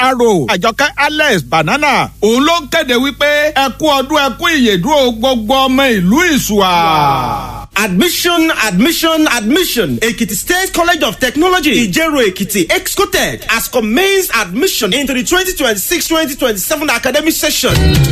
pro àjọkẹ́ alex banana òun ló ń kéde wípé ẹ kú ọdún ẹ kú ìyèdúró gbogbo ọmọ ìlú ìṣùà. Admission, admission, admission. Ekiti State College of Technology, Ijero Ekiti, Excotech, has commenced admission into the 2026-2027 academic session.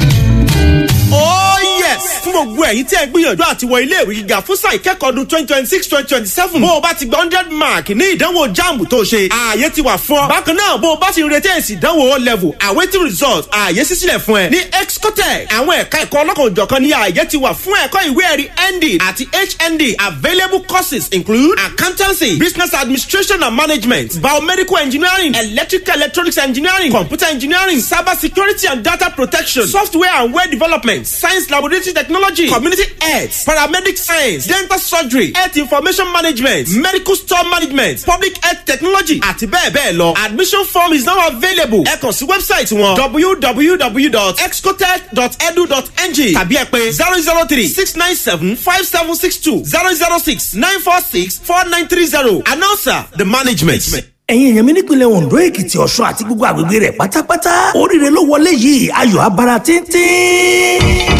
Oh yes! Fún gbogbo ẹ̀yin tí ẹ gbìyànjú àti wọ ilé ìwé gíga fún sáà ìkẹ́kọ̀ọ́ ọdún twenty twenty six twenty twenty seven. Bó o bá ti gba hundred mark ní ìdánwò JAMB tó ṣe, ààyè ti wà fún ọ. Bákan náà, bó o bá ti ń retí èsì ìdánwò O level, awaiting result, ààyè sísílẹ̀ fún ẹ. Ní Excotec, àwọn ẹ̀ka ẹ̀kọ́ ọlọ́kan òjọ̀kan ní ààyè ti wà fún ẹ̀kọ́ ìwé ẹ̀rí ND àti HND. Available courses include accountancy, business administration and management, biomedical engineering, electrical electronics engineering, computer engineering, cyber security and data protection, software and web development, science laboratory technology, community health, paramedic science, dental surgery, health information management, medical store management, public health technology àti bẹ́ẹ̀ bẹ́ẹ̀ lọ. Admission form is now available. Ẹ kàn sí wẹ́bsáìtì wọn www.excotech.edu.ng tàbí ẹ pé zero zero three six nine seven five seven six two zero zero six nine four six four nine three zero. Announcer the management. ẹ̀yin èèyàn mi nípìnlẹ̀ ondo èkìtì ọ̀ṣun àti gbogbo àgbègbè rẹ̀ pátápátá oríire ló wọlé yìí ayọ̀ abara tíntín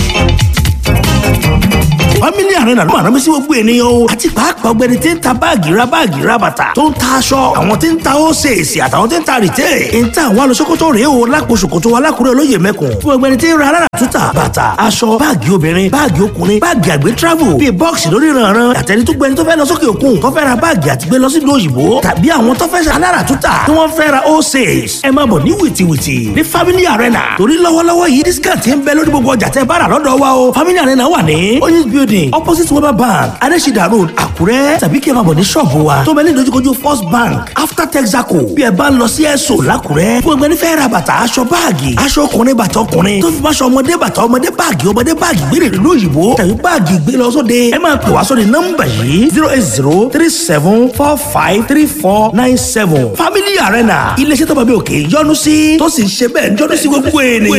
family arena ló máa rán mi sí gbogbo ènìyàn o àti pàápàá ọgbẹni tí ń ta báàgì ra báàgì ra bàtà tó ń ta aṣọ àwọn tí ń ta ósèèsì àtàwọn tí ń ta rìtẹ́ ń ta àwọn alùsókòtò rèé o lápò ṣòkòtò alákùrẹ́ olóyè mẹ́kùn fún ọgbẹni tí ń ra alára túta bàtà aṣọ báàgì obìnrin báàgì ọkùnrin báàgì àgbẹ̀ travel bíi bọ́ọ̀sì lórí ìrànràn àtẹni tó gbẹni tó fẹ́ lọ sókè òkun tó fẹ́ ra báàgì àti gbé lọ sí ìlú òyìnbó tàbí àwọn tó fẹ́ ṣe alára túta tí wọ́n fẹ́ ra ósèèsì ẹ máa bọ̀ ní wìtìwìtì ní family arena torí lọ́wọ́lọ́wọ́ yìí discount ń bẹ lórí gbogbo ọjà tẹ́ bá rà lọ́dọ̀ wa o family arena wà ní oyinz building opposite weber bank adesida road àkúrẹ́ tàbí kí ẹ máa bọ̀ ní ṣọ́ọ̀bù wa tó bẹ ní ìdojúkojú first bank after texaco bí ẹ bá ń lọ sí ẹ̀sọ́ làkúrẹ́ fún ẹgbẹ́ nífẹ̀ẹ́ ra bàtà aṣọ báàgì aṣọ ọkùnrin bàtà ọkùnrin tó fi máṣọ ọmọdé bàtà ọmọdé báàgì ọmọdé báàgì gbére ìlú òyìnbó tàbí báàgì gbé lọ sóde ẹ máa pè wá sóde nọ́mbà yìí zero eight zero three seven four five three four nine seven family arena iléeṣẹ́ tó bá bí òkè yọ́nú sí tó sì ń ṣe bẹ́ẹ̀ yọ́nú sí gbogbo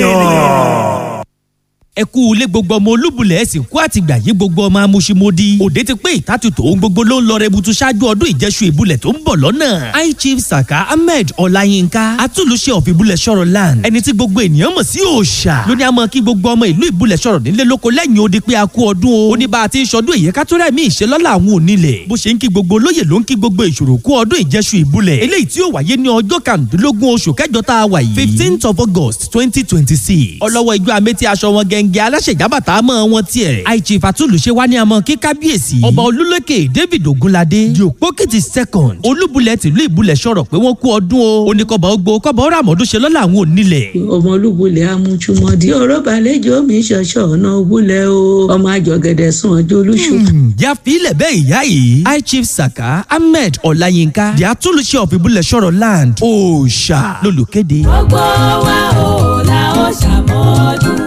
ènìyàn ẹ kú ilé gbogbo ọmọ olúbulẹ̀ ẹ̀sìn kú àtìgbà yí gbogbo ọmọ amúṣimódì òde ti pé ìtàtútò ohun gbogbo ló ń lọ rẹbutu ṣáájú ọdún ìjẹsù ìbúlẹ̀ tó ń bọ̀ lọ́nà high chief saka ahmed ọláyínká atúlùṣe of ìbúlẹ̀ sọ̀rọ̀ land ẹni tí gbogbo ènìyàn mọ̀ sí òòṣà lóní àmọ́ kí gbogbo ọmọ ìlú ìbúlẹ̀ sọ̀rọ̀ nílé lóko lẹ́yìn odi pé a kú ọdún o ó ní bá a ti ń ṣọdún èyí kátólẹ́ mi ìṣelọ́lá àwọn onílẹ̀ bó ṣe ń kí gbogbo olóyè ló ń kí gbogbo ìṣòro kú ọdún ìjẹsù ìbúlẹ̀ eléyìí tí ó wáyé ní ọjọ́ kàndínlógún oṣù kẹjọ tá a wà yìí fifteenth of august twenty twenty six ọlọ́wọ́ ijó amétí aṣọ wọn gẹ́ngẹ́ aláṣẹ̀jábà bàtà mọ́ wọn tiẹ̀. àìjì fàtúlùṣe wa ní àmọ́ kí kábíyèsí. ọba olúlékè david ogunlade di òpókìtì second olúbulẹ̀ tìlú ìbúlẹ̀ sọ̀rọ̀ pé wọ́n kú ọdún o. oníkọ̀bà ogbó kọ̀bà ọ̀rọ̀ àmọ́dún ṣe lọ́la àwọn onílẹ̀. ọmọ olúbulẹ̀ amújúmọ́dí ọ̀rọ̀ balẹ̀jọ́ mi ṣọ̀ṣọ̀ ọ̀nà òbúlẹ̀ o ọmọ àjọgẹ̀dẹ̀ sùn ọjọ́ olúṣù. ya filẹ̀ bẹ́ẹ̀ ìyá yìí high chief saka ahmed ọláyínká di atúlùṣe of ìbúlẹ̀ sọ̀rọ̀ land òòṣà lólùkéde. gbogbo wa ò la ó ṣàmọ́dún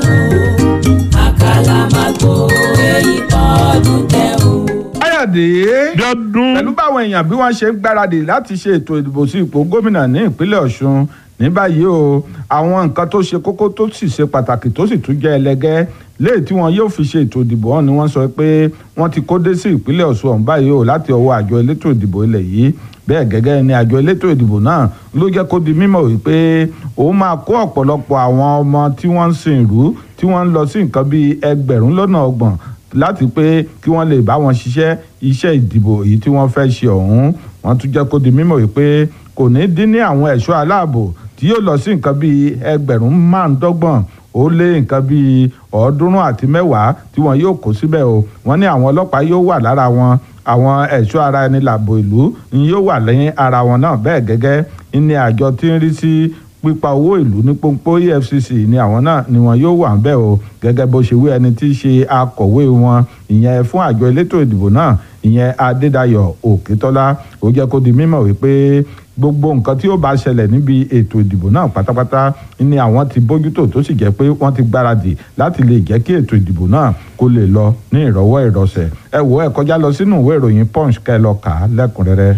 o àkàlàmàgbò èyí ọdún tẹ̀hún. káyọ̀dé pẹ̀lú báwọn èèyàn bí wọ́n ṣe ń gbáradì láti ṣe ètò ìdìbò sí ipò gómìnà ní ìpínlẹ̀ ọ̀ṣun ní báyìí o àwọn nǹkan tó ṣe kókó tó sì ṣe pàtàkì tó sì tún jẹ́ ẹlẹgẹ́ léè tí wọn yóò fi ṣe ètò ìdìbò ọ̀hún ni wọ́n sọ pé wọ́n ti kó dé sí ìpínlẹ̀ ọ̀ṣun ọ̀hún báyìí o láti ọwọ́ àjọ elétò ìdìbò ilẹ̀ yìí bẹ́ẹ̀ gẹ́gẹ́ ni àjọ elétò ìdìbò náà ló jẹ́ kó di mímọ̀ wípé òun máa kó ọ̀pọ̀lọpọ̀ àwọn ọmọ tí wọ́n ń sin ìlú tí wọ́n ń lọ sí nǹkan bíi ẹgbẹ̀rún lọ́nà ọgbọ̀n láti pé kí wọ́n lè bá wọn ṣiṣẹ́ iṣẹ́ ìdìbò èyí tí wọ́n fẹ́ ṣe ọ̀hún wọ́n tún jẹ́ kó di mímọ̀ wípé kò ní dín ní àwọn ẹ̀ṣọ́ aláàbò tí yóò lọ sí nǹkan bíi ẹgbẹ̀rún márùndọ́gbọ̀n ó lé nǹkan bíi ọ̀ọ́dúnrún àti mẹ́wàá tí wọn yóò kó síbẹ̀ o wọ́n ní àwọn ọlọ́pàá yóò wà lára wọn àwọn ẹ̀ṣọ́ ara ẹni làbò ìlú ni yóò wà lẹ́yìn ara wọn náà bẹ́ẹ̀ gẹ́gẹ́ ní àjọ tí ń rí sí pípa owó ìlú ní pọ́npọ́ efcc ni àwọn náà ni wọn yóò wà ń bẹ̀ o gẹ́gẹ́ bó ṣe wí ẹni tí í ṣe akọ̀wé wọn ìyẹn fún àjọ elétò ìdìbò náà ìyẹn adédayọ̀ òkètọ́lá ó jẹ́ kó di mímọ̀ wípé gbogbo nǹkan tí ó bá ṣẹlẹ̀ níbi ètò ìdìbò náà pátápátá ni àwọn ti bójútó tó sì jẹ́ pé wọ́n ti gbáradì láti lè jẹ́ kí ètò ìdìbò náà kó lè lọ ní ìrọ̀wọ́ ìrọ̀sẹ̀ ẹ wò ẹ kọjá lọ sínú ìwé ìròyìn punch kẹ́ ẹ lọ kà á lẹ́kùnrẹ́rẹ́.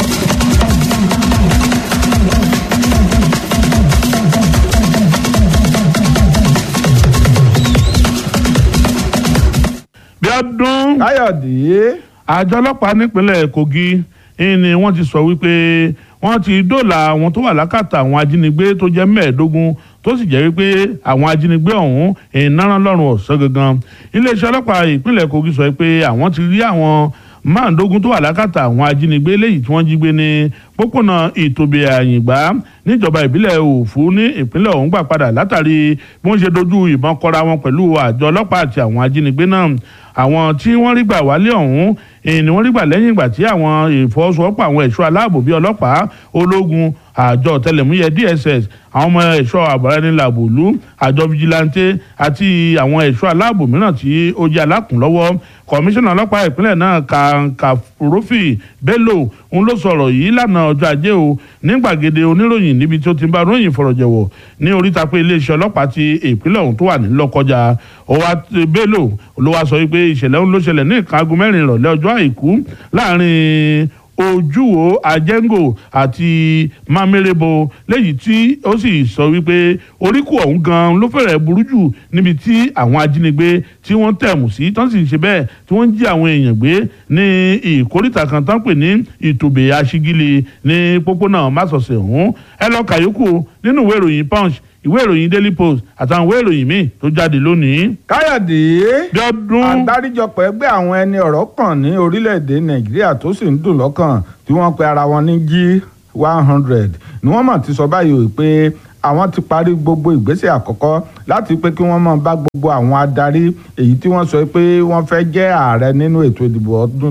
bí ọdún káyọ̀dé àjọ ọlọ́pàá nípínlẹ̀ kogi ni wọ́n ti sọ wípé wọ́n ti dóòlà àwọn tó wà lákàtà àwọn ajínigbé tó jẹ́ mẹ́ẹ̀ẹ́dógún tó sì jẹ́ wípé àwọn ajínigbé ọ̀hún ìnáná lọ́rùn ọ̀sán gangan iléeṣẹ́ ọlọ́pàá ìpínlẹ̀ Kogi sọ pé àwọn ti rí àwọn márùndógún tó wà lákàtà àwọn ajínigbé léyìí tí wọ́n jí gbé ní pópónà ìtòbí àyìngbá níjọba ìbílẹ̀ òfu ní ìpínlẹ̀ ọ̀hún gbà padà látàrí bí wọ́n ṣe dojú ìbọn kọra wọn pẹ̀lú àjọ ọlọ́pàá àti àwọn ajínigbé náà àwọn tí wọ́n rí gbà wálé ọ̀hún ni wọ́n rí gbà lẹ́yìn ìgbà tí àwọn ìfọwọ́sowọ́pọ̀ àwọn ẹ̀ṣọ́ aláàbò bíi ọlọ́pàá ológun àjọ ọ̀tẹlẹ̀múyẹ́ DSS àwọn ọmọ ẹ̀ṣọ́ àbọ̀rẹ́nilàbòlú àjọ fijilantè àti àwọn ẹ̀ṣọ́ aláàbò mìíràn tí ó jẹ́ alákùnlọ́wọ́ kọmíṣánná ọlọ́pàá ìpínlẹ̀ náà kàǹkàrófì Bello ń ló sọ̀rọ̀ yìí lánàá ọjọ́ ajé o ní gbàgede oníròyìn níbi tí ó ti ń bá ròyìn fọ̀rọ̀jẹ̀wọ̀ ní oríta pé iléeṣẹ́ ọlọ́pàá ti ìpínlẹ̀ ọ̀hún tó wà ní Lọ́kọjà ọwá Bello ló wá sọ wípé ìṣẹ̀lẹ̀ ọ̀hún ló ṣẹlẹ̀ ní nǹkan aago mẹ́rin ìrọ̀lẹ́ ọjọ́ àìkú láàrin ojúwo ajẹ́ngò àti mamerebo léyìí tí ó sì sọ wípé oríkù ọ̀hún gan ló fẹ́rẹ̀ burú jù níbi tí àwọn ajínigbé tí wọ́n tẹ̀mù sí tán sì ń ṣe bẹ́ẹ̀ tí wọ́n ń jí àwọn èèyàn gbé ní ìkórìtà kan tán pè ní ìtòbè aṣígílì ní pópónà másọ̀sẹ̀ ọ̀hún ẹ lọ kàyókù nínú ìwé ìròyìn punch ìwé ìròyìn daily post àtàwọn ìwé ìròyìn míì tó jáde lónìí. káyọ̀dé Bíọ́dún. àgbáríjọpọ̀ ẹgbẹ́ àwọn ẹni ọ̀rọ̀ kàn ní orílẹ̀-èdè nàìjíríà tó sì ń dùn lọ́kàn tí wọ́n pe ara wọn ní g one hundred ni wọ́n mọ̀ ti sọ báyìí pé àwọn ti parí gbogbo ìgbésẹ̀ àkọ́kọ́ láti pé kí wọ́n máa bá gbogbo àwọn adarí èyí tí wọ́n sọ pé wọ́n fẹ́ jẹ́ ààrẹ nínú ètò ìdìbò ọdún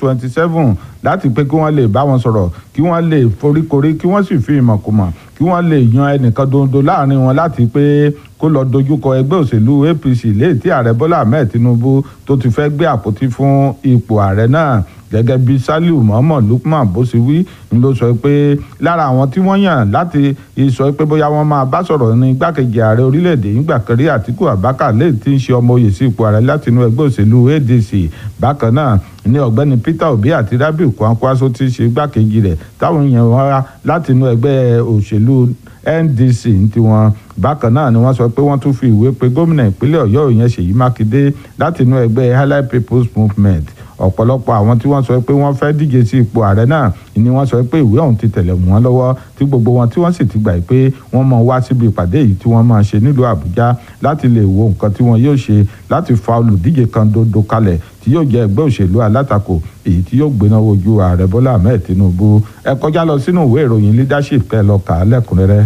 2027 láti pé kí wọ́n lè bá wọn sọ̀rọ̀ kí wọ́n lè foríkorí kí wọ́n sì fi ìmọ̀kùmọ̀ kí wọ́n lè yan ẹnìkan dondo láàrin wọn láti pé kó lọ dojúkọ ẹgbẹ́ òṣèlú APC léè tí ààrẹ Bọ́lá Ahmed Tinubu tó ti fẹ́ gbé àpótí fún ipò ààrẹ náà gẹ́gẹ́ bí Saliu Muhammad Lukman bó ṣe wí ń ló sọ pé lára àwọn tí wọ́n yàn láti sọ pé bóyá wọ́n máa bá sọ̀rọ̀ ní igbákejì ààrẹ orílẹ̀-èdè nígbà kan rí Àtíkù Abubakar lè ti ń ṣe ọmọ oyè sí ipò ààrẹ láti inú ẹgbẹ́ òṣèlú ADC bákan náà ní ọ̀gbẹ́ni Peter Obi àti Rabiu Kwankwaso ti ṣe igbákejì rẹ̀ táwọn yàn wá láti inú ẹgbẹ́ òṣèlú NDC ní tiwọn bákan náà ni wọ́n sọ pé wọ́n tún fi ìwé pe gómìnà ìpínlẹ̀ Ọ̀yọ́ ìyẹn Ṣèyí Mákindé láti inú ẹgbẹ́ Allied People's Movement ọ̀pọ̀lọpọ̀ àwọn tí wọ́n sọ pé wọ́n fẹ́ díje sí ipò ààrẹ náà ni wọ́n sọ pé ìwé ọ̀hún ti tẹ̀lẹ̀ wọ́n lọ́wọ́ tí gbogbo wọn tí wọ́n sì ti gbà pé wọ́n máa wá síbi ìpàdé yìí tí wọ́n máa ṣe nílùú Àbújá láti lè wo nǹkan tí wọ́n yóò ṣe láti fa olùdíje kan dondo kalẹ̀ tí yóò jẹ́ ẹgbẹ́ òṣèlú alátakò èyí tí yóò gbéná wojú ààrẹ Bọ́lá Ahmed Tinubu ẹ kọjá lọ sínú ìwé ìròyìn leadership kẹ́ lọ kà á lẹ́kùnrẹ́rẹ́.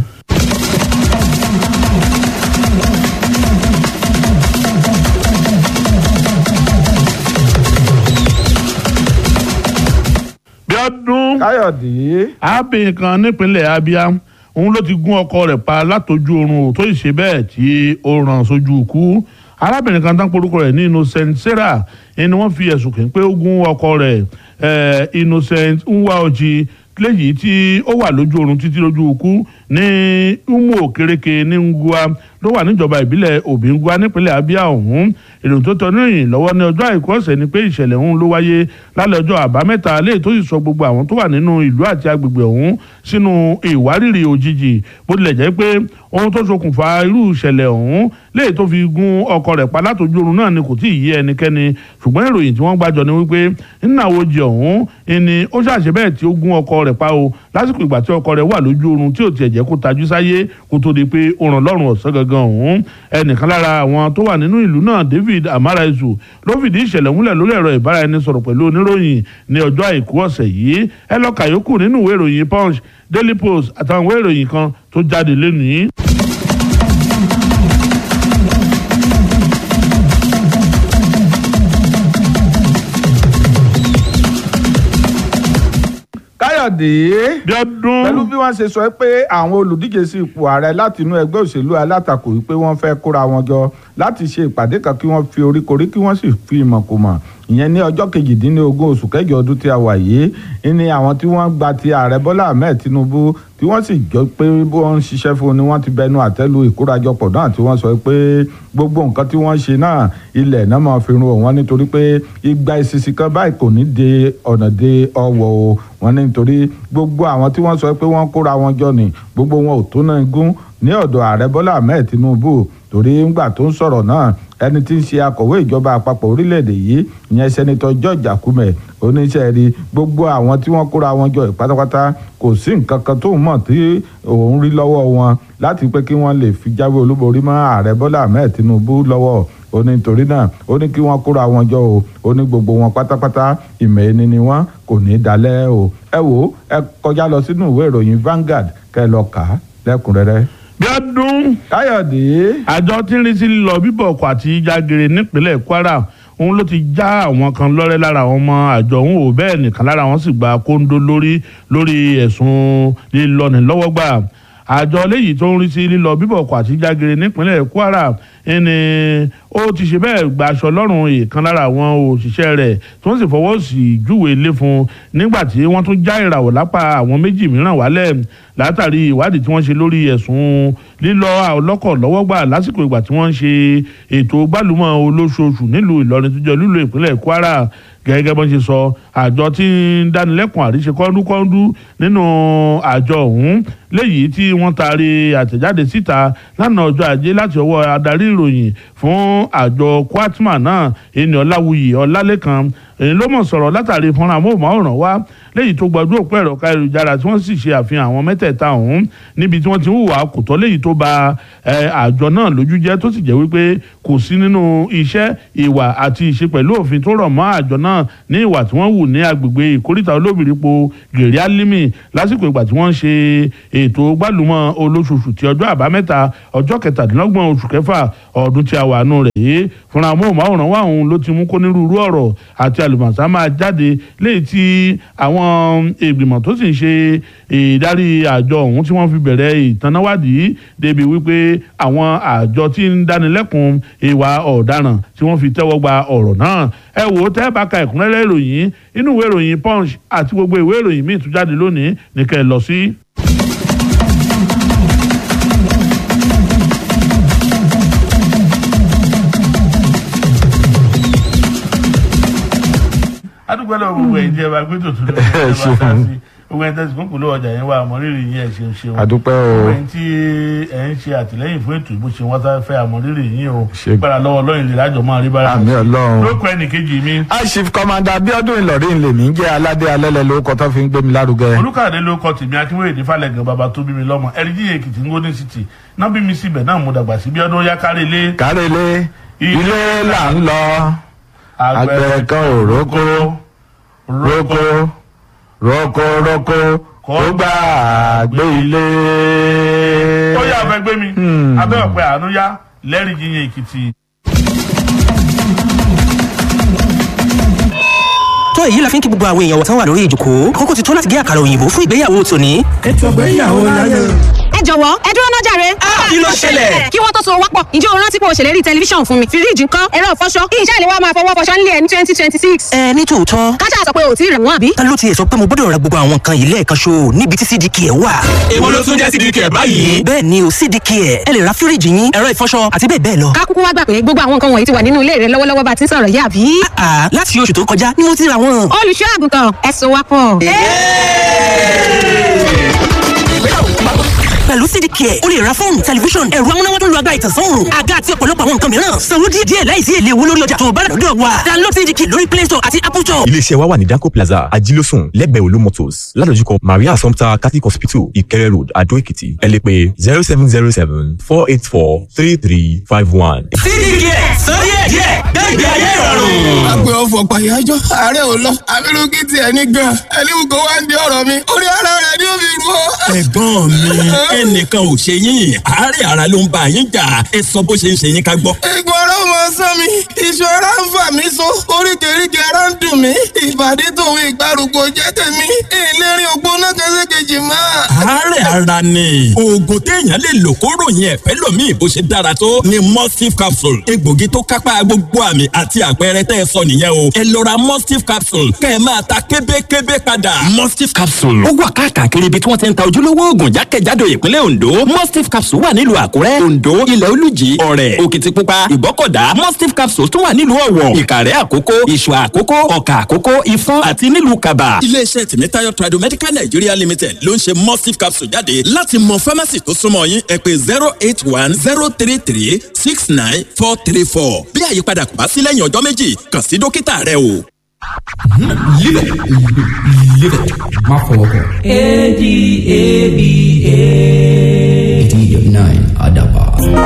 Bíọ́dún. Káyọ̀dé. arábìnrin kan nípínlẹ̀ Abia òun ló ti gún ọkọ rẹ̀ pa látọjú oorun tó sì ṣe bẹ́ẹ̀ tí ó ràn sójú ikú arábìnrin kan tán porúkọ rẹ̀ ní Innocent Sarah ẹni wọ́n fi ẹ̀sùn kàn pé ó gún ọkọ rẹ̀ Innocent Nwaoji léyìí tí ó wà lójú oorun títí lójú ikú ní umu òkèrèkè ní ngua ló wà níjọba ìbílẹ̀ Obingwa nípínlẹ̀ Abia ọ̀hún èrò tó tọ́ níròyìn lọ́wọ́ ní ọjọ́ àìkú ọ̀sẹ̀ ni pé ìṣẹ̀lẹ̀ ọ̀hún ló wáyé lálẹ́ ọjọ́ àbámẹ́ta léyìí tó sì sọ gbogbo àwọn tó wà nínú ìlú àti agbègbè ọ̀hún sínú ìwárìrì òjijì bó tilẹ̀ jẹ́ pé ohun tó ṣokùnfà irú ìṣẹ̀lẹ̀ ọ̀hún léyìí tó fi gún ọkọ rẹ̀ pa látòjú oorun náà ni kò tí ì yé ẹnikẹ́ni ṣùgbọ́n ìròyìn tí wọ́n gbàjọ ni wípé nínàwojì ọ̀hún ni ó ṣàṣẹ bẹ́ẹ̀ tí ó gún ọkọ rẹ̀ pa o lásìkò ìgbà tí ọkọ rẹ̀ wà lójú oorun tí ò tiẹ̀ jẹ́ kó tajú sáyé kó tó di pé ó ràn lọ́rùn ọ̀sán gangan ọ̀hún ẹnìkan lára àwọn tó wà nínú ìlú náà David Amaraizu ló fìdí ìṣẹ̀lẹ̀ múlẹ̀ lórí ẹ̀rọ ìbáraẹnisọ̀rọ̀ pẹ̀lú oníròyìn ní ọjọ́ àìkú ọ̀sẹ̀ yìí ẹ lọ kàyókù nínú ìwé ìròyìn Punch Daily Post àtàwọn ìwé ìròyìn kan tó jáde lénìí. Káyọ̀dé. Bíọ́dún. pẹ̀lú bí wọ́n ṣe sọ pé àwọn olùdíje sí ipò ààrẹ láti inú ẹgbẹ́ òṣèlú alátakò yìí pé wọ́n fẹ́ kóra wọn jọ láti ṣe ìpàdé kan kí wọ́n fi oríkorí kí wọ́n sì fi ìmọ̀ kò mọ̀ ìyẹn ní ọjọ́ kejìdínlógún oṣù kẹjọ ọdún tí a wà yìí ní àwọn tí wọ́n gba ti ààrẹ Bọ́lá Ahmed Tinubu tí wọ́n sì jọ pé bí wọ́n ń ṣiṣẹ́ fún ni wọ́n ti bẹnu àtẹ́lu ìkórajọpọ̀ náà tí wọ́n sọ pé gbogbo nǹkan tí wọ́n ṣe náà ilẹ̀ náà máa fi run òun nítorí pé igba ìsinsin kan báyìí kò ní de ọ̀nà de ọwọ́ o wọ́n ní nítorí gbogbo àwọn tí wọ́n sọ pé wọ́n kóra wọn jọ ní gbogbo wọn ò tó náà gún ní ọ̀dọ̀ ààrẹ Bọ́lá Ahmed Tinubu torí ńgbà tó ń sọ̀rọ̀ náà ẹni tí ń ṣe akọ̀wé ìjọba àpapọ̀ orílẹ̀-èdè yìí ìyẹn sẹ́nitọ́ George Akume oníṣẹ́ rí gbogbo àwọn tí wọ́n kóra wọn jọ pátápátá kò sí nǹkan kan tó mọ̀ tí òun rí lọ́wọ́ wọn láti pé kí wọ́n lè fi jáwé olúborí mọ́ ààrẹ Bọ́lá Ahmed Tinubu lọ́wọ́ ó ní nítorí náà ó ní kí wọ́n kóra wọn jọ o ó ní gbogbo wọn pátápátá ìmọ̀ ẹni ni wọ́n kò ní í dalẹ̀ o ẹ wò ẹ kọjá lọ sínú ìwé ìròyìn Vanguard kẹ́ ẹ lọ kà á lẹ́kùnrẹ́rẹ́. Bíọ́dún Káyọ̀dé. àjọ tí ń rí sí lílọ bíbọ̀ ọkọ̀ àti jágere nípínlẹ̀ Kwara òun ló ti já àwọn kan lọ́rẹ́ lára àwọn ọmọ àjọ òun ò bẹ́ẹ̀ nìkan lára wọn sì gba kóńdó lórí lórí ẹ̀sùn lílọ́ni lọ́wọ́ gbà àjọ léyìí tó ń rí sí lílọ bíbọ̀ ọkọ̀ àti jágere nípínlẹ̀ Kwara ẹni ó ti ṣe bẹ́ẹ̀ gba aṣọ lọ́rùn ìkan lára àwọn òṣìṣẹ́ rẹ̀ tó ń sì fọwọ́ sí júwe ilé fún un nígbà tí wọ́n tún já ìràwọ̀ lápá àwọn méjì mìíràn wálẹ̀ látàrí ìwádìí tí wọ́n ṣe lórí ẹ̀sùn lílọ ọlọ́kọ̀ lọ́wọ́ gbà lásìkò ìgbà tí wọ́n ń ṣe ètò gbálùmọ̀ olóṣooṣù nílùú Ìlọrin tó jẹ́ lílo ìpínlẹ̀ Kwara gẹ́gẹ́ bọ́n ṣe sọ àjọ tí ń dánilẹ́kùn àríṣe kọ́ńdúkọ́ńdú nínú àjọ ọ̀hún léyìí tí wọ́n taari àtẹ̀jáde síta lánàá ọjọ́ ajé láti ọwọ́ adarí ìròyìn fún àjọ kwatma náà ẹni ọláwuyì ọlálẹ́kan èyí ló mọ̀ sọ̀rọ̀ látàrí fúnra amóhùnmáwòrán wá léyìí tó gbajú òpó ẹ̀rọ káyélujára tí wọ́n sì ṣe àfihàn àwọn mẹ́tẹ̀ẹ̀ta ọ̀hún níbi tí wọ́n ti ń hùwà kò tọ́ léyìí tó ba àjọ náà lójú jẹ́ tó sì jẹ́ wípé kò sí nínú iṣẹ́ ìwà àti ìṣe pẹ̀lú òfin tó rọ̀ mọ́ àjọ náà ní ìwà tí wọ́n hù ní agbègbè ìkórìtà olóbìrípo gèrè álímì lásìkò ìgbà tí wọ́n ń ṣe ètò gbálùmọ̀ olóṣooṣù ti ọjọ́ àbámẹ́ta ọjọ́ kẹtàdínlọ́gbọ̀n oṣù kẹfà ọdún tí a wà nù rẹ̀ yìí fúnra amóhùnmáwòrán wa òun ló ti mú kó nírúurú ọ̀rọ̀ àti àlùmọ̀sá máa jáde léyìí tí àwọn ìgbìmọ̀ tó sì ń ṣe ìdarí àjọ ọ̀hún tí wọ́n fi bẹ̀rẹ̀ ìtanáwádìí débi wípé àwọn àjọ tí ń dánilẹ́kùn ìwà ọ̀daràn tí wọ́n fi tẹ́wọ́ gba ọ̀rọ̀ náà ẹ wò ó tẹ́ bá ka ẹ̀kúnrẹ́rẹ́ ìròyìn inú ìwé ìròyìn punch àti gbogbo ìwé ìròyìn míì tún jáde lónìí nìkẹ́ lọ sí. adúgbò lọ gbogbo ẹ̀yin tí ẹ bá gbé tòtún lọ ẹ bá ká sí gbogbo ẹ̀yin tẹsí fún kùlọ ọjà yẹn wà àmọrírì yín ẹ ṣeun ṣeun àdúpẹ́ o gbogbo ẹ̀yin tí ẹ ń ṣe àtìlẹ́yìn fún ètò ìbò ṣe wọn tá fẹ́ àmọrírì yín o Ṣe- gbára lọ́wọ́ Ọlọ́run lè lájọ máa rí bára àmì Ọlọ́run. lóko ẹnìkejì mi aṣif kọmanda Abíọ́dún Ìlọrin lèmi ń jẹ́ aládé alẹ́lẹ̀ lórúkọ tó fi ń gbé mi lárugẹ. olùkàdé ló kọ tèmi akínwéyè ní falẹ̀gàn bàbá tó bí mi lọ́mọ ẹ̀rídì èkìtì ń gómìnà city náà bí mi síbẹ̀ náà mo dàgbà sí bí ọdún yá kárí ilé kárẹ́lé ilé là ń lọ àgbẹ̀ kan ò rókó rókó rókó rókó kó gbà gbé ilé. ó yà abẹ́ gbé mi abẹ́ ọ̀pẹ àánú yá lẹ́rìí jíyìn èkìtì. tó èyí la fi ń kí gbogbo àwọn èèyàn wọ̀tán wà lórí ìjòkó àkókò ti tó láti gé àkàrà òyìnbó fún ìgbéyàwó tòní. ẹ jọ̀wọ́ ẹ dúró náà jàre. kí ló ṣẹlẹ̀? kí wọ́n tó so wápọ̀ ǹjẹ́ o rántí pé o ṣèlérí tẹlifíṣàn fún mi fíríjì ńkọ́ ẹ̀rọ ìfọṣọ kí iṣẹ́ ìléwọ́ máa fọwọ́ fọṣọ nílé ẹ̀ ní twenty twenty six. ẹ ní tòótọ́ kájà sọ pé o ò tí ì rẹ̀ wọ́n àbí. ta ló tiẹ̀ sọ pé mo gbọ́dọ̀ ra gbogbo àwọn nǹkan yìí lẹ́ẹ̀kan ṣo níbi tí cdk ẹ̀ wà. èwo ló tún jẹ́ sídìí kẹ̀ báyìí. bẹ́ẹ̀ ni o cdk ẹ̀ ẹ lè ra fíríjì yín ẹ̀rọ ìfọṣọ àti bẹ́ẹ̀ bẹ́ẹ̀ lọ. ká kúkú wá gbà pé gbogbo àwọn nǹkan wọ̀nyí ti wà nínú ilé rẹ lọ́wọ́lọ́wọ́ bá ti ń sọ̀rọ̀ yìí àbí. àà láti oṣù tó kọjá ni mo ti ra wọn. olùṣọ́ àgùntàn ẹ so wápọ̀. pẹ̀lú cdk ẹ̀ o lè ra fóònù tẹlifíṣọ̀n ẹ̀rọ amúnáwá tó ń lo agbára ìtànsán àga àti ọ̀pọ̀lọpọ̀ àwọn nǹkan mìíràn sanwó díẹ̀ díẹ̀ láìsí èlé owó lórí ọjà tó o bá rà lọ́dọ̀ wa download cdk lórí play store àti apple store. iléeṣẹ́ wa wà ní danco plaza ajílósùn lẹ́gbẹ̀ẹ́ olú motors ládojúkọ maria assumpta catholic hospital ìkẹrẹ road adó èkìtì ẹ lè pè zero seven zero seven four eight four three three five one. sídìí kẹ̀ sọ díẹ̀ díẹ̀ gbẹ̀gbẹ̀ ayé ìrọ̀rùn. agbe ọfọ pàyájọ ààrẹ ò lọ abirùkí tiẹ̀ ní gan ẹlẹ́wù kó wá ń di ọ̀rọ̀ mi orí ara rẹ̀ ni ó fi rú ọ. ẹ̀gbọ́n mi ẹnìkan ò ṣe yín àárẹ̀ ara ló ń bá yín jà ẹ sọ bó ṣe ń ṣe yín ká gbọ́. egun ara ọmọ sán mi iṣan ara ń fà mí so oríkèéríkèé ara ń dùn mí ìbàdí tòun ìgbàrúgbó jẹ́ tèmi ìlérí ògbóná kẹsẹ̀kejì máa. àárẹ̀ ara ni oògùn téèyàn lè lò kó ròyìn ẹ̀fẹ́ lòmíì bó ṣe dára tó ni mustif capsule egbògi tó kápá gbogbo àmì àti àpẹẹrẹ tẹ́ ẹ sọ nìyẹn o ẹ lọ ra mustif capsule kẹ́ ẹ máa ta kébékébé padà. mustif capsule ó wà káàkiri ibi tí wọ́n ti ń ta ojúlówó oògùn jákèjádò ìpínlẹ̀ ondo mustif capsule wà nílùú àkúrẹ́ ondo ilẹ̀ olùjì ọ̀rẹ́ òkìtìpupa ìgbọ́kọ̀dá mustif capsule tún wà nílùú ọ̀wọ̀ ìkàrẹ́ àkókò ìṣù àkókò ọ̀kà àkókò ìfọ́n àti nílùú kaba. iléeṣẹ́ tèmítáyọ̀ tradomedical nigeria limited ló ń ṣe mustif capsule jáde láti mọ pharmacy tó súnmọ́ yín ẹ pé zero eight one zero three three six nine four three four bí àyípadà kò bá sí lẹ́yìn ọjọ́ méjì kàn sí dókítà rẹ o. Live it. Live it. Má fọwọ́ kàn. A-D-A-B-A. eighty nine Adaba.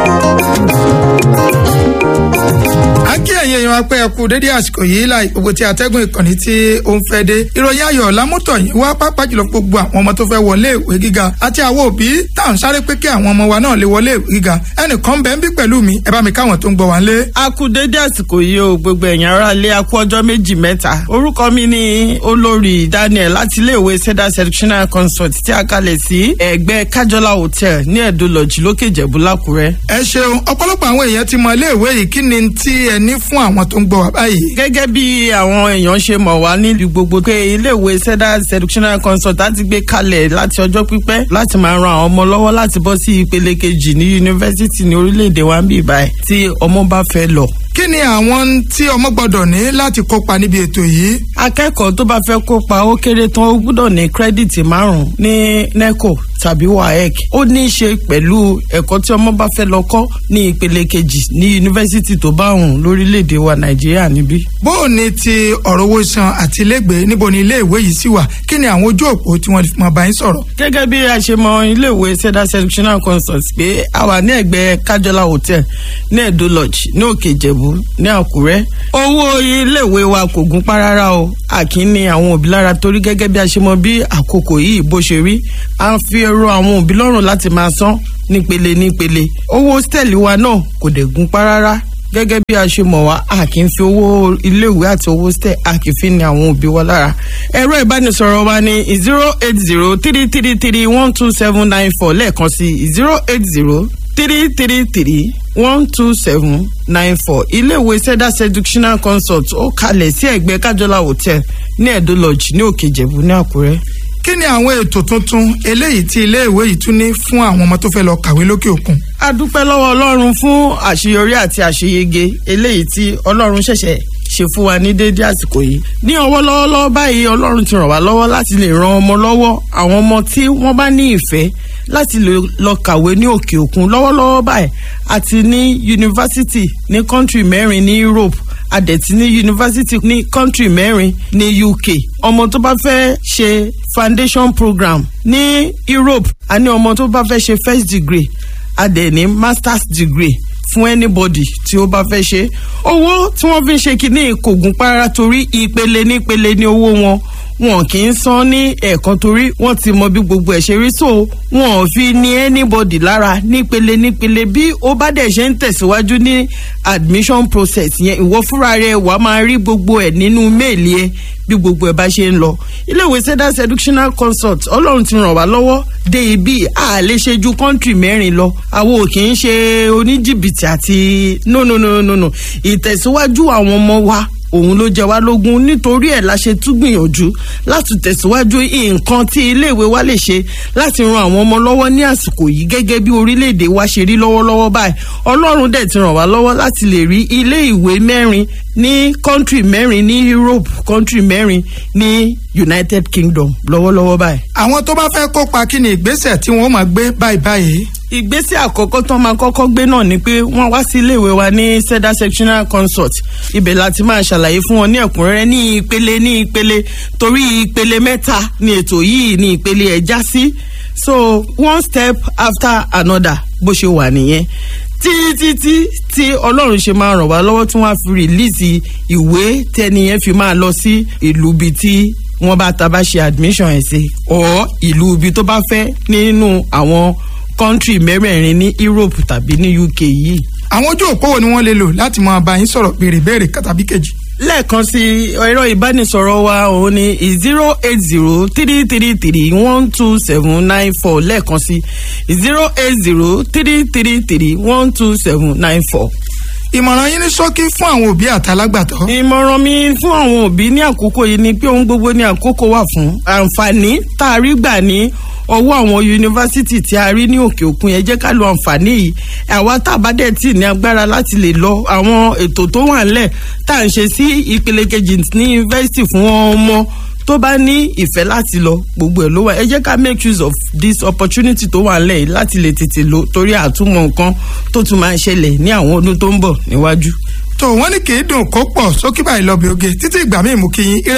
a kí ẹ̀yin èèyàn apẹ́ ẹ̀kú dédé àsìkò yìí láì gbogbo tí atẹ́gùn ìkànnì tí ó ń fẹ́ dé ìròyìn ayọ̀ lámútọ̀ yìí wá pápá jùlọ gbogbo àwọn ọmọ tó fẹ́ wọlé ìwé gíga àti àwọn òbí tá à ń sáré pé kí àwọn ọmọ wa náà lè wọlé ìwé gíga ẹnìkan bẹ́ẹ̀ ń bí pẹ̀lú mi ẹ bá mi káwọn tó ń gbọ́ wá ń lé. a kú dédé àsìkò yìí o gbogbo ẹ̀yàn ara lé a kú ọjọ́ méjì mẹ́ta orúkọ mi ni olórí daniel láti iléèwé cedar sectional consult tí a kalẹ̀ sí ẹ̀gbẹ́ kájọlá hotel ní ẹ̀dọ́ lọ́jì lókè ìjẹ̀bú lákùrẹ́. ẹ ṣeun ọ̀pọ̀lọpọ̀ àwọn èèyàn ti mọ iléèwé yìí kí ni tí ẹ ní fún àwọn tó ń gbọ́ wá báyìí. gẹ́gẹ́ bí àwọn èèyàn ṣe mọ̀ wá nílùú gbogbo pé iléèwé cedar sectional consult láti gbé kalẹ̀ láti ọjọ́ pípẹ́ láti máa ran àwọn ọmọ lọ́wọ́ láti bọ́ sí ìpele kejì ní yunifásitì ní orílẹ̀-èdè wa ń bì báyìí tí ọmọ bá fẹ́ lọ kí ni àwọn tí ọmọ gbọ́dọ̀ ní láti kópa níbi ètò yìí. akẹ́kọ̀ọ́ tó bá fẹ́ kópa ó kéré tán ó gbọ́dọ̀ ní kírẹ́dìtì márùn-ún ní neco tàbí waec ó ní í ṣe pẹ̀lú ẹ̀kọ́ tí ọmọ bá fẹ́ lọ kọ́ ní ìpele kejì ní yunifásitì tó bá hùn lórílẹ̀‐èdè wa nàìjíríà níbí. bó o ní ti ọ̀rọ̀ owó san àti ilégbèé níbo ni iléèwé yìí sì wà kí ni àwọn ojú òpó tí wọ́n fi máa bá yín sọ̀rọ̀. gẹ́gẹ́ bí a ṣe mọ iléèwé cedar sectional consult pé a wà ní ẹ̀gbẹ́ kájọlá hotel ní edo lodge ní òkè ìjẹ̀bú ní àkúrẹ́. owó iléèwé wa kò gún pa rárá o àkín ni àwọn òbí lára torí gẹ́gẹ́ bí a ṣe mọ bí àkókò yìí bó ṣe rí à ń fi èrò àwọn òbí lọ́rùn láti máa san nípele nípele owó hòtẹ́ẹ̀lì wa náà kò dẹ̀ gún pa rárá gẹ́gẹ́ bí a ṣe mọ̀ wá a kì í fi owó iléèwé àti owó stẹ̀ a kì í fi ní àwọn òbí wa lára. ẹ̀rọ ìbánisọ̀rọ̀ wa ni zero eight zero three three three one two seven nine four lẹ́ẹ̀kan sí zero eight zero three three three one two seven nine four iléèwé cedar seductional consult ó kalẹ̀ sí ẹ̀gbẹ́ kájọlá hotel ní ẹ̀dọ́ lodge ní òkè ìjẹ̀bú ní àkúrẹ́ kí ni àwọn ètò tuntun eléyìí tí iléèwé yìí tún ní fún àwọn ọmọ tó fẹ́ lọ kàwé lókè òkun. a dúpẹ́ lọ́wọ́ ọlọ́run fún àṣeyọrí àti àṣeyege eléyìí tí ọlọ́run ṣẹ̀ṣẹ̀ ṣe fún wa ní déédéé àsìkò yìí. ní ọwọ́ lọ́wọ́lọ́wọ́ báyìí ọlọ́run ti ràn wá lọ́wọ́ láti lè ran ọmọ lọ́wọ́ àwọn ọmọ tí wọ́n bá ní ìfẹ́ láti lè lọ kàwé ní òkè òkun lọ́wọ́lọ́wọ́ báyìí àti ní yunifásitì ní kọ́ńtì mẹ́rin ní Europe adẹ̀tí ní yunifásitì ní kọ́ńtì mẹ́rin ní UK ọmọ tó bá fẹ́ ṣe foundation program ní Europe àní ọmọ tó bá fẹ́ ṣe first degree adẹ̀ ní masters degree fún anybody tí ó bá fẹ́ ṣe owó tí wọ́n fi ń ṣe kínní kò gún para torí ìpele nípele ní owó wọn wọn kì í san ní ẹ̀ẹ̀kan torí wọ́n ti mọ bí gbogbo ẹ̀ ṣe rí so wọn ò fi ní anybody lára nípele nípele bí ó bá dẹ̀ ṣe ń tẹ̀síwájú ní admission process yẹn ìwọ fúnra rẹ wàá máa rí gbogbo ẹ̀ nínú méèlì ẹ bí gbogbo ẹ̀ bá ṣe ń lọ iléèwé cedar seductional consult ọlọ́run ti ràn wá lọ́wọ́ dé ibi a lè ṣe ju kọ́ńtì mẹ́rin lọ àwọn ò kì í ṣe oníjìbìtì àti no no no no no ìtẹ̀síwájú àwọn ọmọ wa òun ló jẹ wá lógún nítorí ẹ̀ la ṣe tún gbìyànjú láti tẹ̀síwájú nǹkan tí iléèwé wa lè ṣe láti ran àwọn ọmọ lọ́wọ́ ní àsìkò yìí gẹ́gẹ́ bí orílẹ̀-èdè wa ṣe rí lọ́wọ́lọ́wọ́ báyìí ọlọ́run dẹ̀ ti ràn wá lọ́wọ́ láti lè rí ilé ìwé mẹ́rin ní kọ́ńtì mẹ́rin ní Europe kọ́ńtì mẹ́rin ní United Kingdom lọ́wọ́lọ́wọ́ báyìí. àwọn tó bá fẹ́ kópa kí ni ìgbésẹ̀ tí wọ́n máa gbé báyìí báyìí ìgbésẹ̀ àkọ́kọ́ tó máa kọ́kọ́ gbé náà ni pé wọ́n wá sí iléèwé wa ní cedar sectional consult ibẹ̀ láti máa ṣàlàyé fún wọn ní ẹ̀kúnrẹ́rẹ́ ní ìpele ní ìpele torí ìpele mẹ́ta ni ètò yìí ní ìpele ẹ̀ já sí so one step after another bó ṣe wà nìyẹn títí tí ọlọ́run ṣe máa ràn wá lọ́wọ́ tí wọ́n á fi rìlíìsì ìwé tẹ́niyẹn fi máa lọ sí ìlú bíi tí wọ́n bá ta bá ṣe admission ẹ̀ sí ọ̀ ìlú ibi tó bá fẹ́ nínú àwọn kọ́ńtì mẹ́rẹ̀ẹ̀rin ní Europe tàbí ní UK yìí. àwọn ojú òpó wo ni wọ́n lè lò láti máa bá yín sọ̀rọ̀ béèrè béèrè tàbí kejì. lẹ́ẹ̀kan sí ẹ̀rọ ìbánisọ̀rọ̀ wa òun ni zero eight zero three three three one two seven nine four lẹ́ẹ̀kan sí zero eight zero three three three one two seven nine four ìmọ̀ràn yín ní ṣókí fún àwọn òbí àtàlágbàtọ́. ìmọ̀ràn mi fún àwọn òbí ní àkókò yìí ni pé ohun gbogbo ní àkókò wà fún àǹfààní tá a rí gbà ní ọwọ́ àwọn yunifásítì tí a rí ní òkè òkun yẹn jẹ́ ká lo àǹfààní yìí àwa tá a bá dẹ̀ tì ní agbára láti lè lọ àwọn ètò tó wà ńlẹ̀ tá à ń ṣe sí ìpele kejì ní yunifásítì fún ọmọ tó bá ní ìfẹ́ láti lọ gbogbo ẹ̀ ló wà ẹ jẹ́ ká make use of this opportunity tó wà ńlẹ̀ yìí láti lè tètè lọ torí àtúmọ̀ nǹkan tó tún máa ṣẹlẹ̀ ní àwọn ọdún tó ń bọ̀ níwájú. tó wọ́n ní kì í dùn kó pọ̀ sókè báyìí lọ bí oge títí ìgbà míì mú kí yín ire